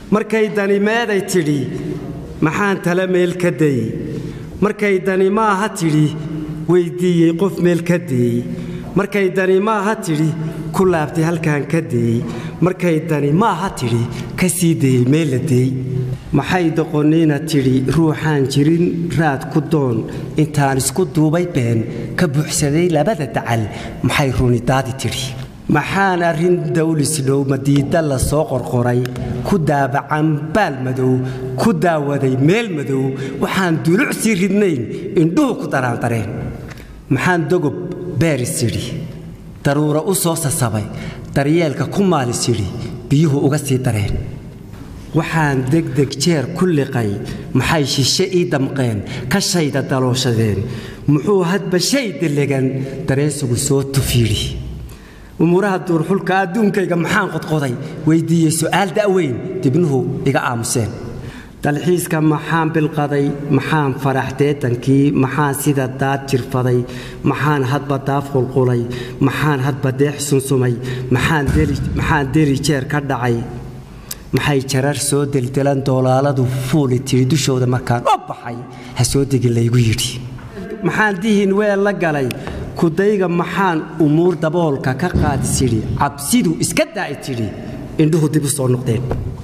markay dani meeday tidhi maxaan tala meel ka dayey markay dani maaha tidhi weyddiiyey qof meel ka deeyey markay dani maaha tidhi ku laabtay halkaan ka deeyey markay dani maaha tidhi ka sii dayey meel la deey maxay doqonniina tidhi ruuxaan jirin raad ku doon intaan isku duubay been ka buuxsaday labada dacal maxay runidaadi tidhi maxaan arrin dawlisdhow madiidda la soo qorqoray ku daabacan baal madow ku daawaday meel madow waxaan duluc sii ridnayn indhuhu ku daraandareen maxaan dogob beeris yidhi daruura u soo sasabay daryeelka ku maalis yidhi biyuhu uga sii dareen waxaan degdeg jeer ku liqay maxay shishe ii damqeen ka shayda dalooshadeen muxuu hadba shay delegan dareensigu soo tufiidhi umuuraha duurxulka adduunkayga maxaan qodqoday weyddiiyey su'aal da'weyn dibnuhu iga aamuseen dalxiiska maxaan bilqaday maxaan farax deetankii maxaan sida daad jirfaday maxaan hadba daaf qulqulay maxaan hadba deex sunsumay maxaan deli jeer ka dhacay maxay jarar soo deldelan doolaaladu fuuli tiri dushooda markaan oo baxay ha soo degin laygu yidhi maxaan dihin weel la galay kudayga maxaan umuur daboolka ka qaadis yidhi cabsidu iska daa'i tidhi indhuhu dib u soo noqdeen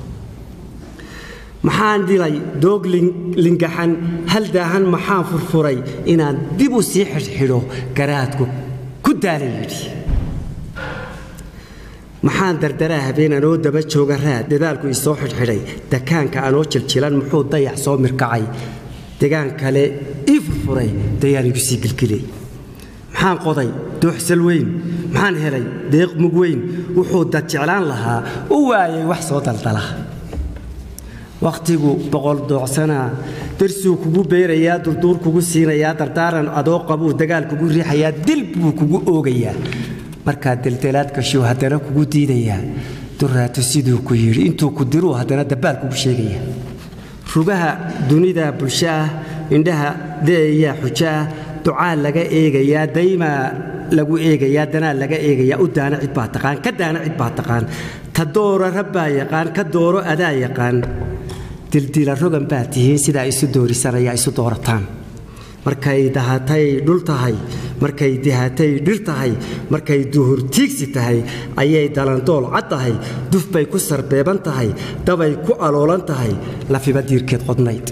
maxaan dilay doog lingaxan hal daahan maxaan furfuray inaan dib u sii xidhxidho garaadku ku daalay yidhi maxaan dardaraa habeen anoo daba jooga raad dadaalku isoo xidhxidhay dakaanka anoo jiljilan muxuu dayax soo mirkacay degaan kale ii furfuray dayaan igu sii gilgilay maxaan qoday dooxsal weyn maxaan helay deeq mug weyn wuxuu dad jeclaan lahaa u waayay wax soo daldala wakhtigu boqol doocsanaa darsuu kugu beerayaa durduur kugu siinayaa dardaaran adoo qabuu dagaal kugu riixayaa dil buu kugu oogayaa markaad deldelaad gashuu haddana kugu diidayaa duraato siduu ku yidhi intuu ku diruu haddana dabbaal kugu sheegayaa rugaha dunida bulsho ah indhaha de'ayaa xujo ah ducaa laga eegayaa daymaa lagu eegayaa danaa laga eegayaa u daana cid baa taqaan ka daana cid baa taqaan ta dooro rabbaa yaqaan ka dooro adaa yaqaan dildila rogan baa tihiin sidaa isu doorisanayaa isu doorataan markay dahatay dhul tahay markay dihatay dhir tahay markay duhur tiigsi tahay ayay dalandool cad tahay duf bay ku sarbeeban tahay dabay ku aloolan tahay lafiba diirkeed qodnayd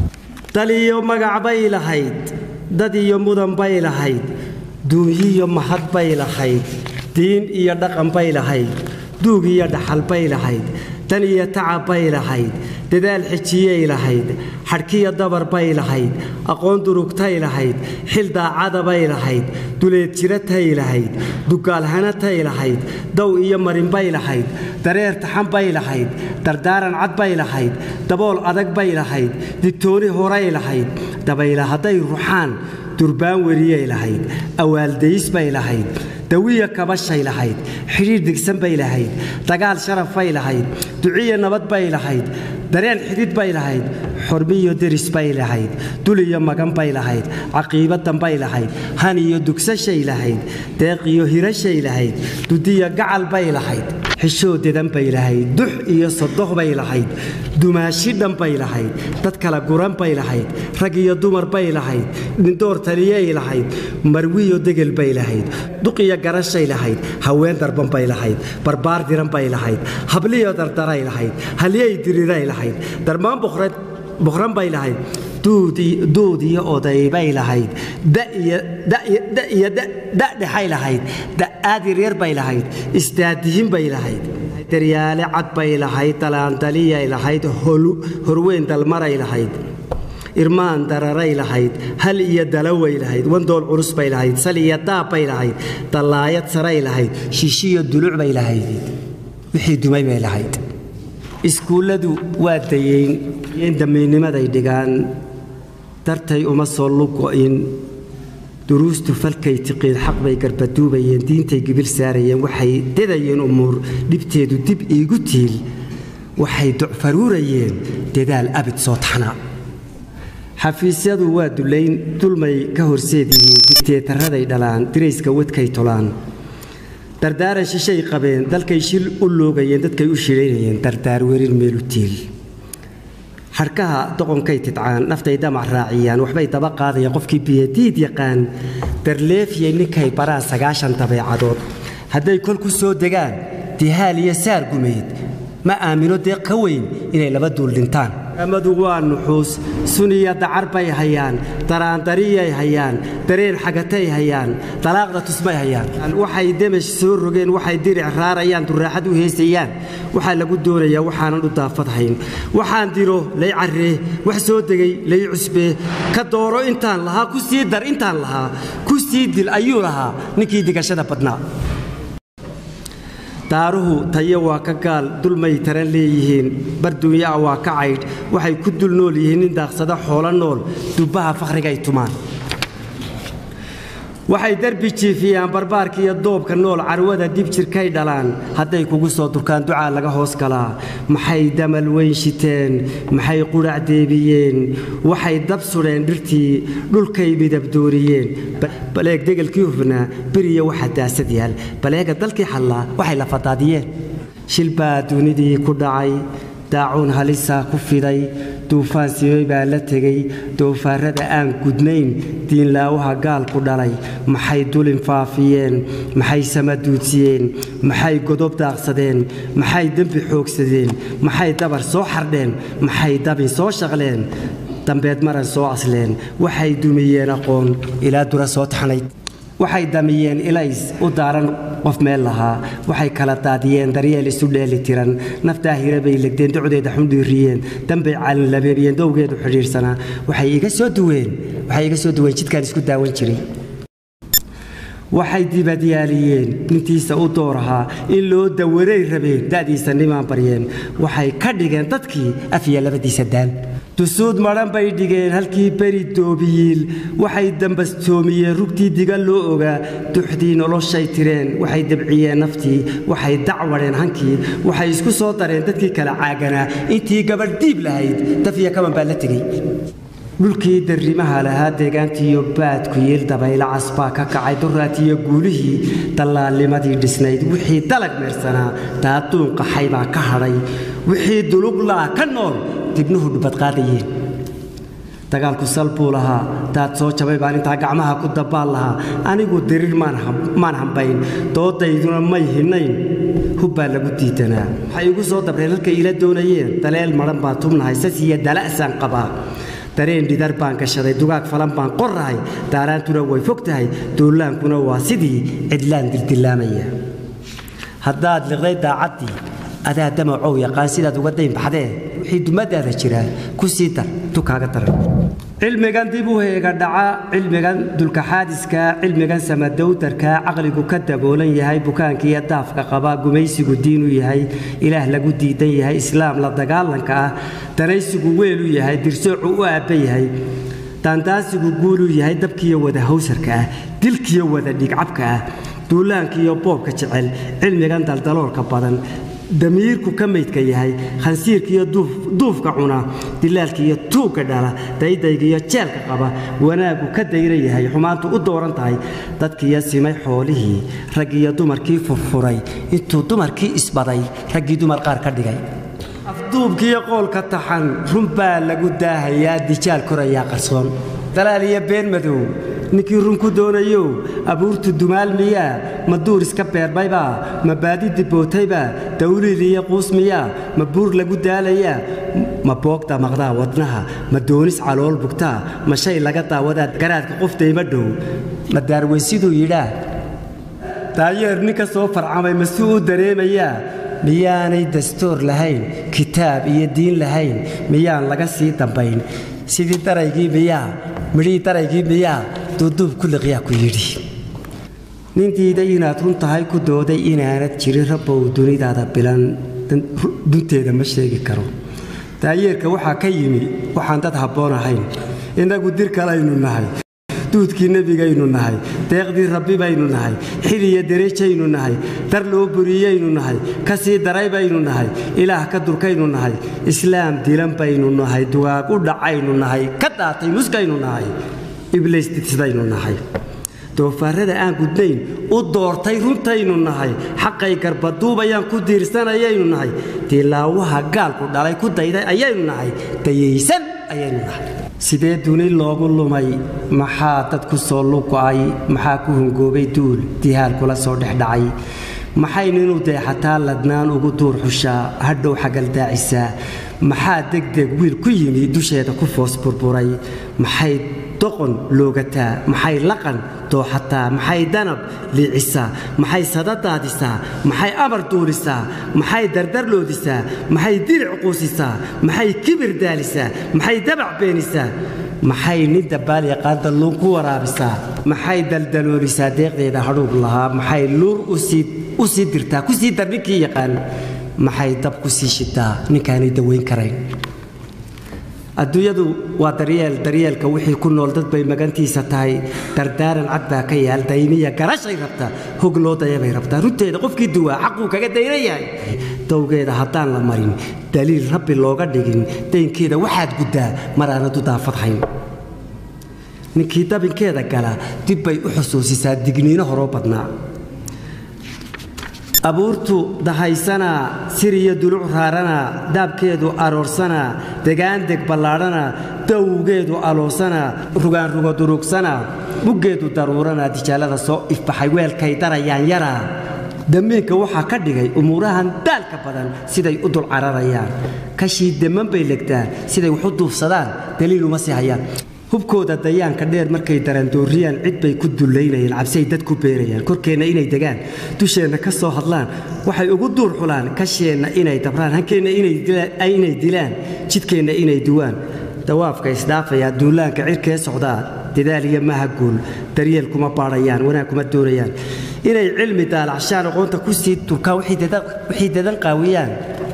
dal iyo magac bay lahayd dad iyo mudan bay lahayd duunyiyo mahad bay lahayd diin iyo dhaqan bay lahayd duug iyo dhaxal bay lahayd dan iyo tacab bay lahayd dadaal xijiyay lahayd xadhkiyo dabar bay lahayd aqoon durugtay lahayd xil daacada bay lahayd duleed jiratay lahayd dugaalhanatay lahayd dow iyo marin bay lahayd dareer taxan bay lahayd dardaaran cad bay lahayd dabool adag bay lahayd digtooni horay lahayd dabayla hadday ruxaan durbaan weriyay lahayd awaaldayis bay lahayd dawiya kabashay lahayd xidhiir digsan bay lahayd dagaal sharaf bay lahayd duciya nabad bay lahayd dareen xidid bay lahayd xormiyo deris bay lahayd dul iyo magan bay lahayd caqiibadan bay lahayd han iyo dugsashay lahayd deeq iyo hirashay lahayd dudiya gacal bay lahayd xishoo dedan bay lahayd dux iyo sodoh bay lahayd dumaashi dhan bay lahayd dad kala guran bay lahayd rag iyo dumar bay lahayd nindoor taliyay lahayd marwiyo degel bay lahayd duqiyo garashay lahayd haween darban bay lahayd barbaar diran bay lahayd habliyo dardaray lahayd halyay diriray lahayd darmaan boqran bay lahayd duud iyo oday bay lahayd iyo dadhexay lahayd da'aad yaryar bay lahayd isdaadihin bay lahayd daryaale cad bay lahayd dalaandaliyay lahayd horweyn dalmaray lahayd irmaan dararay lahayd hal iyo dalaway lahayd wandool culus bay lahayd sal iyo daab bay lahayd dallaayad saray lahayd shishiyo duluc bay lahayd wixii dumay bay lahayd iskuulladu waa dayeyn in damiinnimaday dhigaan dartay uma soo lugo'in duruustu falkay tiqiin xaq bay garbaduubayeen diintay gibil saarayeen waxay dedayeen umuur dhibteedu dib iigu tiil waxay ducfaruurayeen dadaal abid soo taxnaa xafiisyadu waa dulayn dulmay ka horseed yihiin digteetaraday dhalaan dirayska wadkay tolaan dardaaran shishay qabeen dalkay shil u loogayeen dadkay u shilaynayeen dardaar werin meelu tiil xadhkaha doqonkay tidcaan naftay damac raaciyaan waxbay daba qaadayaan qofkii biyadiid yaqaan darleefiyay ninkay baraan sagaashan dabeecadood hadday kol ku soo degaan dihaal iyo saar gumeed ma aamino dee ka weyn inay laba duul dhintaan amadu waa nuxuus suniya dacar bay hayaan daraandariyay hayaan dareen xagatay hayaan dalaaqda tusmay hayaan waxay demesh soo rogeen waxay diric raarayaan duraaxad u heesayaan waxaa lagu doonayaa waxaanan u daafadhayn waxaan diro lay carree wax soo degay lay cusbee ka dooro intaan lahaa ku sii dar intaan lahaa ku sii dil ayuu lahaa ninkii digashada badnaa daaruhu tayo waa ka gaal dulmay taran leeyihiin barduunyaa waa ka caydh waxay ku dul nool yihiin nin daaqsada xoolo nool dubbaha fakhrigaay tumaan waxay derbi jiifiyaan barbaarka iyo doobka nool carwada dib jirkay dhalaan hadday kugu soo durkaan ducaa laga hoos galaa maxay damal weyn shiteen maxay qudhac deebiyeen waxay dab sudheen dhirtii dhulkay midabdooriyeen baleeg degelkii hufnaa beriya waxa daasad yaal baleega dalkii xallaa waxay la fadaadiyeen shil baa dunidii ku dhacay daacuun halisaa ku fiday duufaan simay baa la tegey doofaarrada aan gudnayn diinlaawaha gaal ku dhalay maxay dulin faafiyeen maxay sama duudsiyeen maxay godob daaqsadeen maxay dembi xoogsadeen maxay dabar soo xardheen maxay dabin soo shaqleen dambeed maran soo asleen waxay dumiyeen aqoon ilaa dura soo taxnayd waxay damiyeen ilays u daaran qof meel lahaa waxay kala daadiyeen daryeel isu dheeli tiran naftaa hira bay legdeen docdeeda xundhiiriyeen dambay calinlabeebiyeen dowgeedu xidhiidhsanaa waxay iga soo duween waxay iga soo duween jidkaan isku daawan jiray waxay dibadyaaliyeen nintiisa u doorahaa in loo dawaray rabeen da'diisa nimaan baryeen waxay ka dhigeen dadkii afya labadiisa daan dusuud madhan bay dhigeen halkii beri doobiyiil waxay dambastoomiyeen rugtii diga loo ogaa duxdii noloshay tireen waxay dabciyeen naftii waxay dacwadheen hankii waxay isku soo dareen dadkii kala caaganaa intii gabadh diib lahayd dafiya kaban baa la tegey dhulkii darrimaha lahaa deegaantiiyo baadku yiil dabaylo casbaa ka kacay duraatiyo guulihii dallaalnimadii dhisnayd wixii dalag meersanaa daaduun qaxay baa ka hadhay wixii duluglaa ka nool dibnuhu dhubadqaadayeen dagaalku sal buu lahaa daad soo jabay baan intaa gacmaha ku dabaal lahaa anigu diriir maan hambayn doodayduna may hinayn hub baa lagu diidanaa waxay igu soo dabreen halkay ila doonayeen daleel madhan baan tubnahay sasiya dala'saan qabaa dareen dhidar baan gashaday dugaag falan baan qorrahay daaraantuna way fog tahay duulaankuna waa sidii cidlaan dildillaamaya haddaad liqday daacaddii adaa damacow yaqaan sidaad uga daynbaxdee wixii dumadaada jiraa ku sii dar tukaaga daran cilmigan dib u heega dhaca cilmigan dulkaxaadiska cilmigan samadowdarka caqligu ka daboolan yahay bukaankiiyo daafka qaba gumaysigu diin u yahay ilaah lagu diidan yahay islaam la dagaalanka ah danaysigu weel u yahay dirsoocu u aabba yahay daandaasigu guul u yahay dabkiiyo wada hawsarka ah dilkiyo wada dhigcabka ah duulaankiiyo boobka jecel cilmigan daldaloolka badan damiirku ka maydka yahay khansiirkiiyo duufka cuna dilaalkiiyo tuugga dhala daydaygiiyo jeelka qaba wanaaggu ka dayra yahay xumaantu u dooran tahay dadkiiyo simay xoolihii raggiiyo dumarkii furfuray intuu dumarkii isbaday raggii dumar qaar ka dhigay afduubkiiyo qoolka taxan run baa lagu daahayaa dijaal korayaa qarsoon dalaal iyo been madow ninkii run ku doonayow abuurtu dumaal miyaa ma duur iska beermaybaa ma baadi dibootaybaa dawliil iyo quus miyaa ma buur lagu daalayaa ma boogda maqdaa wadnaha ma doonis calool bugtaa ma shay laga daawadaa garaadka qofdayma dhow ma daarweysiduu yidhaa daayeer nin ka soo farcamay ma si u dareemayaa miyaanay dastuur lahayn kitaab iyo diin lahayn miyaan laga sii dambayn sidii daraygii miyaa midhihii daraygii miyaa duuduub ku liqyaa ku yidhi nin diiday inaad run tahay ku dooday inaanad jirin rabbow dunidaada bilan dunteeda ma sheegi karo daayeerka waxaa ka yimi waxaan dad habboon ahayn innagu dir kalaynu nahay duudkii nebigaynu nahay deeqdii rabbi baynu nahay xil iyo derejaynu nahay dar loo buriyaynu nahay ka sii daray baynu nahay ilaah ka durkaynu nahay islaam dilan baynu nahay dugaag u dhacaynu nahay ka daatay muskaynu nahay ibliis didsidaynu nahay doofaarrada aan gudnayn u doortay runtaynu nahay xaqay garbaduubayaan ku diirsanayaynu nahay dilaawaha gaalku dhalay ku dayday ayaynu nahay dayaysan ayaynu nahay sidee duni loogu lumay maxaa dad ku soo lugo'ay maxaa ku hungoobay duul dihaal kula soo dhex dhacay maxaynu inuu deexataa ladnaan ugu duur xushaa hadhow xagaldaacisaa maxaa degdeg wiil ku yimi dusheeda ku foos burburay maxay doqon loogataa maxay laqan dooxataa maxay danab liicisaa maxay sadadaadisaa maxay amar duulisaa maxay dardarloodisaa maxay diric quusisaa maxay kibir daalisaa maxay dabac beenisaa maxay nin dabaal yaqaan dalluun ku waraabisaa maxay daldaloolisaa deeqdeeda hadhuub lahaa maxay luur u sii dirtaa ku sii dar ninkii yaqaan maxay dab ku sii shitaa ninkaanay dawayn karayn adduunyadu waa daryeel daryeelka wixii ku nool dad bay magantiisa tahay dardaaran cad baa ka yaal daymiya garashay rabtaa hog loo dayabay rabtaa runteeda qofkii duwaa xaquu kaga dayna yahay dowgeeda haddaan la marin daliil rabbi looga dhigin daynkeeda waxaad guddaa mar aanad u daafadhayn ninkii dabinkeeda gala dib bay u xusuusisaa digniino horoo badnaa abuurtu dahaysanaa siriyo duluc raaranaa daabkeedu aroorsanaa degaandeg ballaadhanaa dawgeedu aloosanaa rugaanrugo durugsanaa muggeedu daruuranaa dijaalada soo ifbaxay weelkay darayaan yaraa damiinka waxaa ka dhigay umuurahan daalka badan siday u dul cararayaan kashii deman bay legtaan siday wax u duufsadaan daliil uma sii hayaan hubkooda dayaanka dheer markay darandooriyaan cid bay ku dullaynayaan cabsiay dad ku beerayaan korkeenna inay degaan dusheenna ka soo hadlaan waxay ugu duur xulaan kasheenna inay dabraan hankeenna inay dilaan jidkeenna inay duwaan dawaafka isdhaafayaa duulaanka cirkee socdaa dadaal iyo maha guul daryeel kuma baadhayaan wanaag kuma doonayaan inay cilmi daalacshaan aqoonta ku sii turkaan waxay dadan qaawiyaan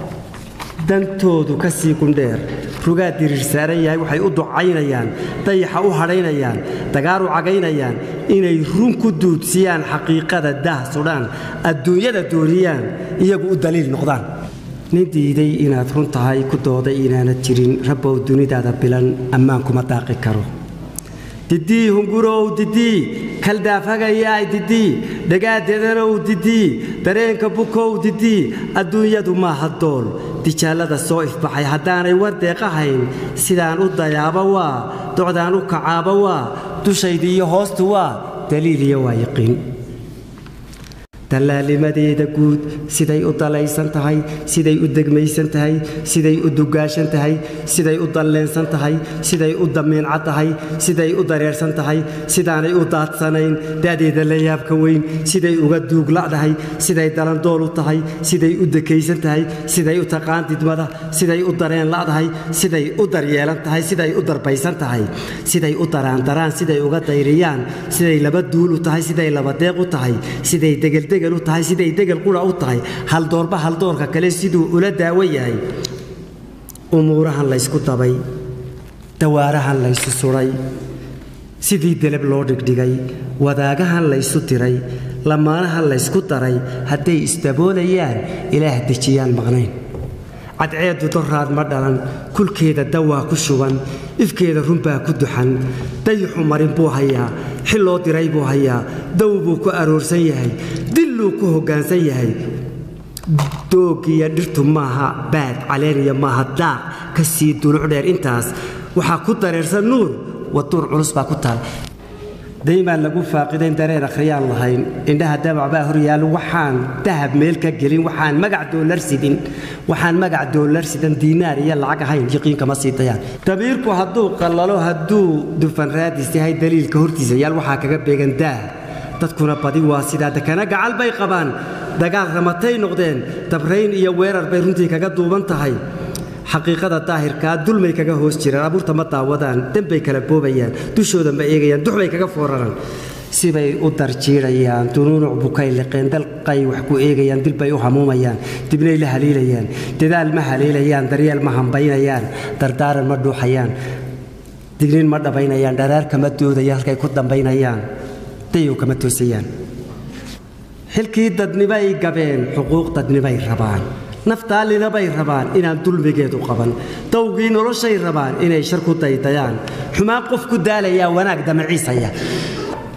dantoodu ka sii gundheer rugaa diriir saaran yahay waxay u ducaynayaan dayaxa u hadhaynayaan dagaar u cagaynayaan inay run ku duudsiyaan xaqiiqada daah sudhaan adduunyada dooniyaan iyagu u daliil noqdaan nin diiday inaad run tahay ku dooday inaanad jirin rabbow dunidaada bilan ammaan kuma daaqi karo didii hungurow didii kaldaafhagayaay didii dhagaadedanow didii dareenka bukow didii adduunyadu maaha dool dijaallada soo ifbaxay haddaanay wardeeqahayn sidaan u dayaaba waa docdaan u kacaaba waa dushaydi iyo hoostu waa daliil iyo waa yaqiin dallaalimadeeda guud siday u dalaysan tahay siday u degmaysan tahay siday u dugaashan tahay siday u dalleensan tahay siday u damiincad tahay siday u dareersan tahay sidaanay u daadsanayn da'deeda la yaabka weyn siday uga duugla'dahay siday dalandool u tahay siday u dekaysan tahay siday u taqaan didmada siday u dareen la'dahay siday u daryeelan tahay siday u darbaysan tahay siday u daraandaraan siday uga dayriyaan siday laba duul u tahay siday laba deeq u tahay siday degeldeg u tahay siday degel qura u tahay haldoorba haldoorka kale siduu ula daawo yahay umuurahan laysku dabay dawaarahan laysu suday sidii deleb loo dhigdhigay wadaagahan laysu diray lamaanahan laysku daray hadday isdaboolayaan ilaah dejiyaan maqnayn cadceeddu doraad ma dhalan kulkeeda dawaa ku shuban ifkeeda runbaa ku duxan dayixu marin buu hayaa xil loo diray buu hayaa daw buu ku aroorsan yahay dilluu ku hoggaansan yahay doogiyo dhirtu maaha baad caleeniya maaha daaq ka sii duluc dheer intaas waxaa ku dareersan nuur waduur culus baa ku taal daymaan lagu faaqidayn dareen akhriyaan lahayn indhaha dabac baa horyaalo waxaan dahab meel ka gelin waxaan magac doolar sidin waxaan magac doolar sidan diinaar iyo lacag ahayn yaqiinkama sii dayaan dabiirku hadduu qallalo hadduu dufan raadis yahay daliilka hortiisa yaal waxaa kaga beegan daah dadkuna badi waa sidaa dekana gacal bay qabaan dagaal ramatay noqdeen dabrayn iyo weerar bay runtii kaga duuban tahay xaqiiqada daahirkaa dulmay kaga hoos jiraan abuurta ma daawadaan dembay kala boobayaan dushooda ma eegayaan duxbay kaga fooraraan sibay u darjiidhayaan dunuunuc bukay liqeen dalqay wax ku eegayaan dilbay u hamuumayaan dibnay la haliilayaan dadaal ma haliilayaan daryeel ma hambaynayaan dardaaran ma dhuuxayaan dignin ma dhabaynayaan dharaar kama doodayaan halkay ku dambaynayaan dayow kama toosayaan xilkii dadnibay gabeen xuquuq dadnibay rabaan naftaalina bay rabaan inaan dulmigeedu qaban dawgii noloshay rabaan inay shar ku daydayaan xumaan qof ku daalayaa wanaag damaciisaya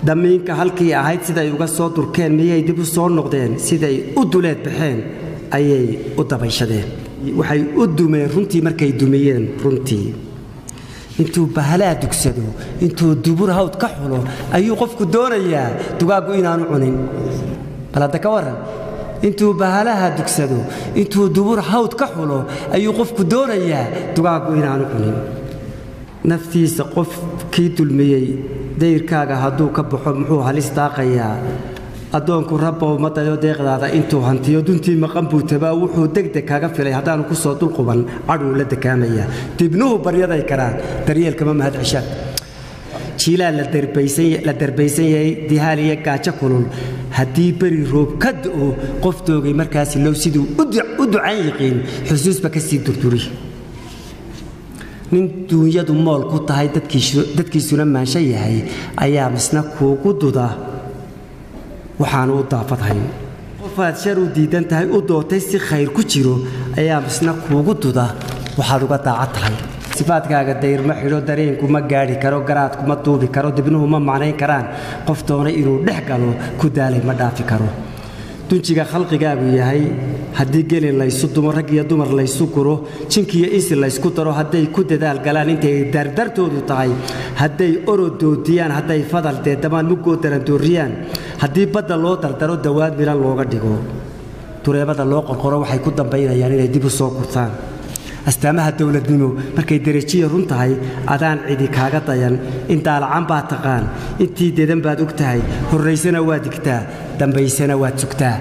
damiinka halkii ahayd siday uga soo durkeen miyay dib u soo noqdeen siday u duleed baxeen ayay u dabayshadeen waxay u dumeen runtii markay dumiyeen runtii intuu bahalaa dugsado intuu dubur hawd ka xulo ayuu qofku doonayaa dugaaggu inaanu cunin bal hadda ka waran intuu bahalaha dugsado intuu dubur hawd ka xulo ayuu qofku doonayaa dugaaggu inaanu cunin naftiisa qof kii dulmiyey dayrkaaga hadduu ka baxo muxuu halis daaqayaa addoonku rabbow ma dayo deeqdaada intuu hantiyo duntii maqan buu tabaa wuxuu degdeg kaga filay haddaanu ku soo dulquban cadhuu la dekaamayaa dibnuhu baryaday karaan daryeelkama mahad ceshaan jiilaan la darbaysan yahay dihaal iyo gaajo kulul haddii beri roob ka da'o qof doogay markaasi low siduu u ducan yiqiin xusuusba ka sii durduri nin duunyadu mool ku tahay dadkiisuna maansho yahay ayaa misna kuugu duda waxaanu u daafadhayn qofaad shar u diidan tahay u dootay si khayr ku jiro ayaa misna kuugu duda waxaad uga daacad tahay sifaadkaaga dayr ma xidho dareenku ma gaadhi karo garaadku ma duubi karo dibnuhu ma macnayn karaan qof doonay inuu dhex galo ku daalay ma dhaafi karo dunjiga khalqigaagu yahay haddii gelin laysu dumo rag iyo dumar laysu guro jinkiiyo insi laysku daro hadday ku dadaal galaan intay dardartoodu tahay hadday orod doodiyaan hadday fadal deedamaan muggoo darandooriyaan haddii badda loo dardaro dawaad milan looga dhigo dureebada loo qorqoro waxay ku dambaynayaan inay dib u soo kurtaan astaamaha dowladnimo markay derejiya run tahay adaan cidi kaaga dayan in daalacan baad taqaan intii dedan baad og tahay horraysana waad digtaa dambaysana waad sugtaa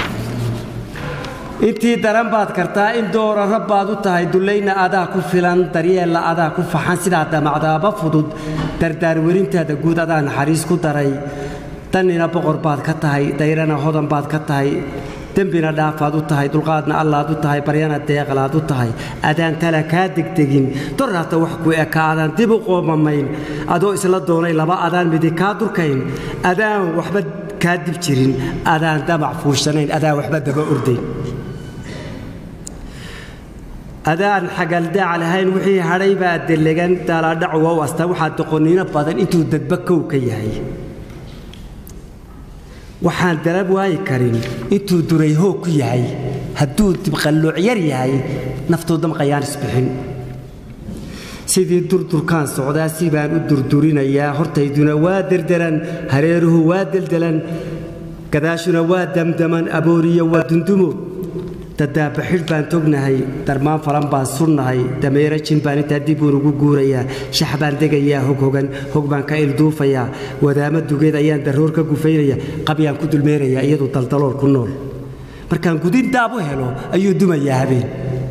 intii daran baad kartaa in doora rabbaad u tahay dullayna adaa ku filan daryeella adaa ku faxan sidaa damacdaaba fudud dardaarwerintaada guud adaa naxariis ku daray dannina boqor baad ka tahay dayrana hodan baad ka tahay dembina dhaafaad u tahay dulqaadna allaad u tahay baryana deeqlaad u tahay adaan tala kaa degdegin doraata wax ku eka adaan dib u qoomamayn adoo isla doonay laba adaan midi kaa durkayn adaan waxba kaa dib jirin adaan damac fuushanayn adaan waxba daba ordayn adaan xagaldaac lahayn wixii hadhay baa delegan daalaadhacu wow asta waxaa doqoniino badan intuu dadba kow ka yahay waxaan darab waayi karin intuu duray hoog ku yahay hadduu dibqallooc yar yahay naftuu damqayaan isbixin sidii durdurkaan socdaa si baan u durdurinayaa hortayduna waa derderan hareeruhu waa deldelan gadaashuna waa damdaman abooriyo waa dundumo dadaabaxidh baan tognahay darmaan falan baan surnahay dameero jin baan intaa dib uun ugu guurayaa shax baan degayaa hoghogan hog baan ka ilduufayaa wadaamo dugeed ayaan darroor ka gufaynaya qabyaan ku dulmeerayaa iyadu daldalool ku nool markaan gudin daab u helo ayuu dumayaa habeen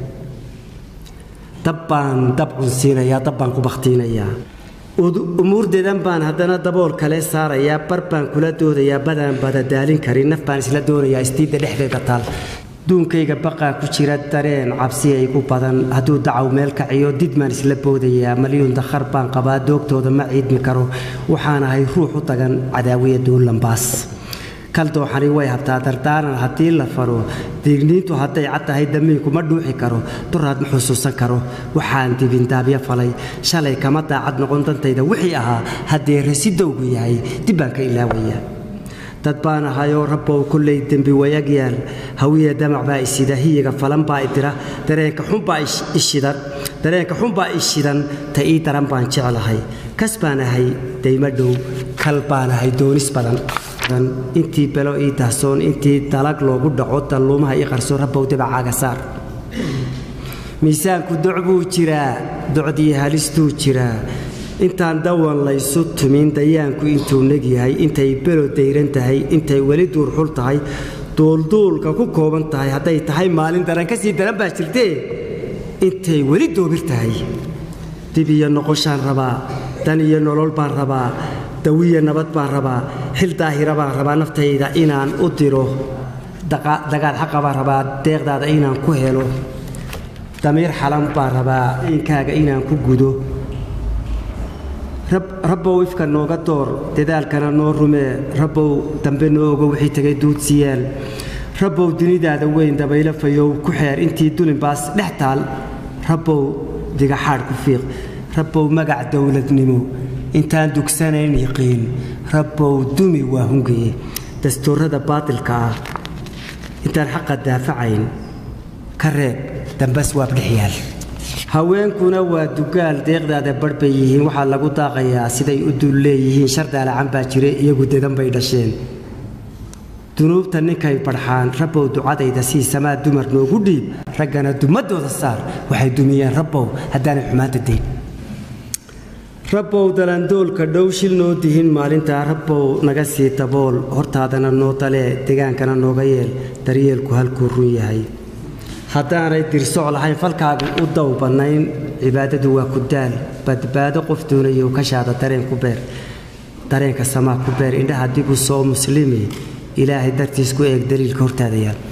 dab baan dab cunsiinayaa dab baan ku bakhtiinayaa umuurdeedan baan haddana dabool kale saarayaa bar baan kula doodayaa badaan badadaalin karin naf baan isla doonayaa istiidda dhexdeeda taal duunkayga baqaa ku jira dareen cabsi aygu badan hadduu dacaw meel kaciyo didmaan isla boodayaa malyuun dakhar baan qabaa doogtooda ma ciidmi karo waxaan ahay ruux u tagan cadaawiya duulambaas kaldooxani way habtaa dardaaran haddii la faro diigniintu hadday cad tahay damiinku ma dhuuxi karo duraad ma xusuusan karo waxaan dibindaabyo falay shalay kama daacad noqon dantayda wixii ahaa haddee rasidowgu yahay dib baan ka ilaawayaa dad baan ahayoo rabbow kollay dembi wayag yaal hawiya damac baa isida hiyiga falan baa idira dareenka xunbaa ishidan dareenka xunbaa ishidan ta ii daran baan jeclahay kas baan ahay daymo dhow kal baan ahay doonis badan intii belo ii dahsoon intii dalag loogu dhaco dalluumaha ii qarso rabbow dabacaaga saar miisaanku doc buu jiraa docdii halistuu jiraa intaan dawan laysu tumin dayaanku intuu neg yahay intay belo dayran tahay intay weli duurxul tahay duulduulka ku kooban tahay hadday tahay maalin daran ka sii daran baa jirtee intay weli doobir tahay dib iyo noqoshaan rabaa dan iyo nolol baan rabaa dawiya nabad baan rabaa xil daahira baan rabaa naftayda inaan u diro dagaal xaqa baan rabaa deeqdaada inaan ku helo damiir xalan baan rabaa inkaaga inaan ku gudo rabbow ifka nooga door dadaalkana noo rumee rabbow dambe noo ogo wixii tegay duudsiyaal rabbow dunidaada weyn dabaylo fayow ku xeer intii dulinbaas dhex taal rabbow digaxaadh ku fiiq rabbow magac dowladnimo intaan dugsanayn yiqiin rabbow dumi waa hungaye dastuurada baatilka ah intaan xaqa daafacayn ka reeb dambas waab dhex yaal haweenkuna waa dugaal deeqdaada barh bay yihiin waxaa lagu daaqayaa siday u dul leeyihiin shardaalacan baa jire iyagu dedan bay dhasheen dunuubta ninkay barxaan rabbow ducadayda sii samaa dumar noogu dhiib raggana dumadooda saar waxay dumiyeen rabbow haddaanay xumaanta dayn rabbow dalandoolka dhow shil noo dihin maalintaa rabbow naga sii dabool hortaadana noo dalee degaankana nooga yeel daryeelku halkuu run yahay haddaanay dirsoc lahayn falkaagu u dow bannayn cibaadadu waa ku daal badbaado qof doonayo kashaada dareen ku beer dareenka samaa ku beer indhaha dibu soo muslimi ilaahay dartiis ku eeg daliilka hortaada yaal